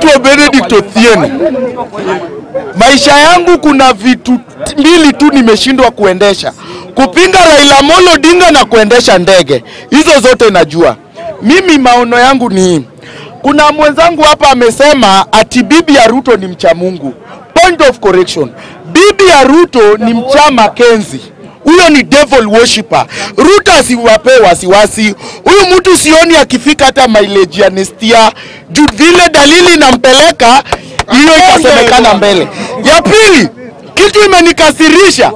naitwa Benedict Othieno. Maisha yangu kuna vitu mbili tu nimeshindwa kuendesha, kupinga Raila Amolo Odinga na kuendesha ndege. Hizo zote najua. Mimi maono yangu ni hii. Kuna mwenzangu hapa amesema ati bibi ya Ruto ni mcha Mungu. Point of correction. Bibi ya Ruto ni mcha Makenzi. Huyo ni devil worshipper. Ruto asiwape wasiwasi. Huyu mtu sioni akifika hata mileage ya Nestia. Juu vile dalili inampeleka hiyo itasemekana mbele. Ya pili, kitu imenikasirisha.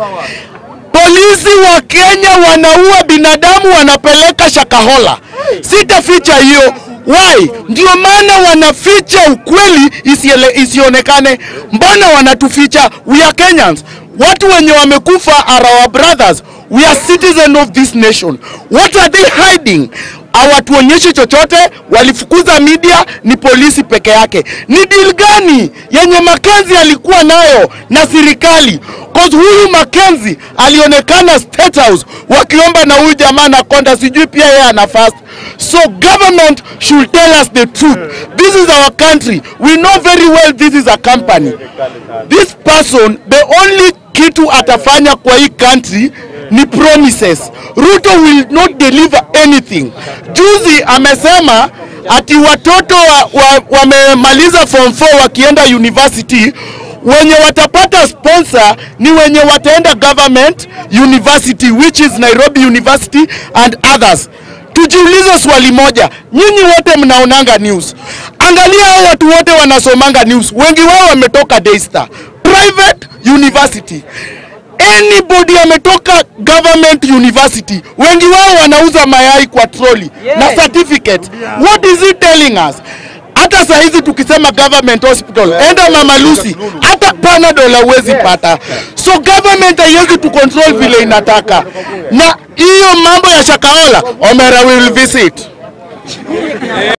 Polisi wa Kenya wanaua binadamu wanapeleka Shakahola. Sitaficha hiyo. Why? Ndio maana wanaficha ukweli isiele, isionekane. Mbona wanatuficha? We are Kenyans. Watu wenye wamekufa are our brothers. We are citizen of this nation. What are they hiding? Hawatuonyeshi chochote, walifukuza media, ni polisi peke yake. Ni deal gani yenye Makenzi alikuwa nayo na serikali? Cause huyu Makenzi alionekana State House wakiomba na huyu jamaa na konda, sijui pia yeye ana fast. So government should tell us the truth. This is our country. We know very well this is a company. This person, the only kitu atafanya kwa hii country ni promises. Ruto will not deliver anything. Juzi amesema ati watoto wamemaliza wa, wa form 4 wakienda university wenye watapata sponsor ni wenye wataenda government university which is Nairobi University and others. Tujiulize swali moja, nyinyi wote mnaonanga news, angalia hao watu wote wanasomanga news, wengi wao wametoka Daystar private university anybody ametoka government university, wengi wao wanauza mayai kwa troli na certificate. What is it telling us? Hata saa hizi tukisema government hospital, enda Mama Lucy, hata panadol hauwezi pata. So government haiwezi tu control vile inataka, na hiyo mambo ya Shakahola, Omera will visit